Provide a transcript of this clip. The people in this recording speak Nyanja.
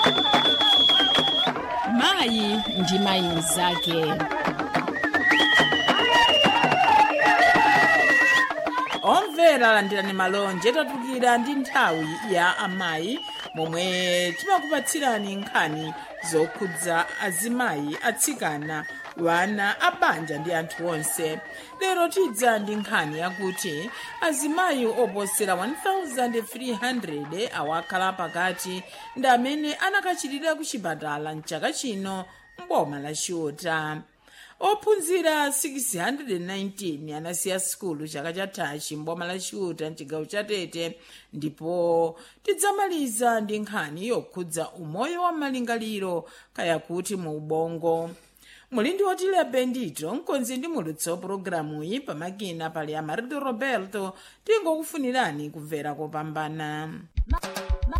mayi ndi mayi mnzake omvera landirani malonje tatukira ndi nthawi ya amayi momwe timakupatsirani nkhani zokhudza azimayi atsikana wana abanja ndi anthu onse lero tidza ndi nkhani yakuti azimayi oposera 1300 awakhala pakati ndi amene anakachitira ku chipatala mchaka chino mboma la chiota ophunzira 619 anasiya sikulu chaka chathachi mboma la chiuta mchigawo cha tete ndipo tidzamaliza ndi nkhani yokhudza umoyo wa malingaliro kaya kuti mu ubongo muli ndi otile bendito mkonzi ndi mulutso pulogalamu iyi pamakina pali amarito roberto tingokufunirani kumvera kopambana